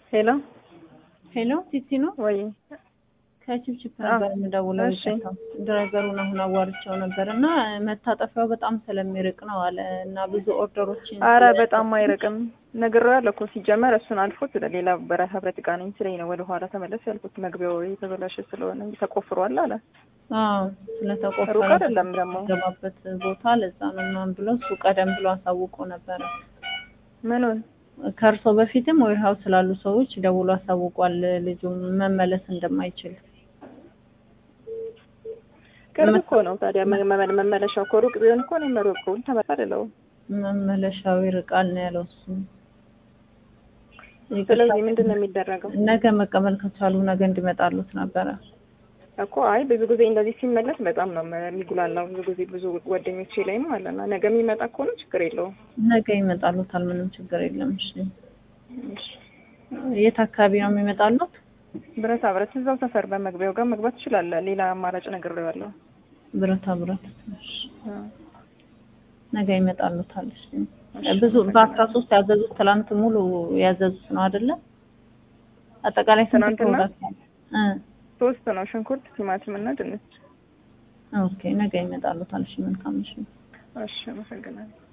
ሄሎ ሄሎ ቲቲ ነው ወይ ከችፕችፕ ነበር የምደውለው። እሺ። ይቅርታ ድራይቨሩን አሁን አዋርቸው ነበር እና መታጠፊያው በጣም ስለሚርቅ ነው አለ እና ብዙ ኦርደሮችን አረ በጣም አይርቅም ነግሬዋለሁ እኮ ሲጀመር እሱን አልፎት ሌላ በራ ህብረት ዕቃ ነኝ ስለኝ ነው ወደ ኋላ ተመለስ ያልኩት መግቢያው የተበላሸ ስለሆነ እንጂ ተቆፍሯል አለ አዎ ሩቅ ስለተቆፈረ አይደለም ደግሞ ገባበት ቦታ ለዛ ነው ምናምን ብሎ እሱ ቀደም ብሎ አሳውቆ ነበረ። ምኑን ከእርሶ በፊትም ዌር ሀውስ ስላሉ ሰዎች ደውሎ አሳውቋል ልጁ መመለስ እንደማይችል ቅርብ እኮ ነው ታዲያ መ- መ- መመለሻው እኮ ሩቅ ቢሆን እኮ እኔም ሩቁን ተመጣ አይደለሁም መመለሻው ይርቃል ነው ያለው እሱ። ስለዚህ ምንድን ነው የሚደረገው ነገ መቀበል ከቻሉ ነገ እንዲመጣሉት ነበረ። እኮ አይ ብዙ ጊዜ እንደዚህ ሲመለስ በጣም ነው የሚጉላላው ብዙ ጊዜ ብዙ ጓደኞቼ ላይም አለና ነገ የሚመጣ ከሆነ ችግር የለውም ነገ ይመጣሉታል፣ ምንም ችግር የለም። እሺ እሺ። የት አካባቢ ነው የሚመጣሉት? ብረታ ብረት እዛው ሰፈር በመግቢያው ጋር መግባት ትችላለህ ሌላ አማራጭ ነግሬዋለሁ ብረታ ብረት። እሺ እ ነገ ይመጣሉታል። እሺ ብዙ በአስራ ሶስት ያዘዙት ትላንት ሙሉ ያዘዙት ነው አይደለ? አጠቃላይ ስንት ትናንትና? ፕሮዳክት እ ሶስት ነው ሽንኩርት ቲማቲም እና ድንች ኦኬ ነገ ይመጣሉታል። እሺ መልካም እሺ እሺ አመሰግናለሁ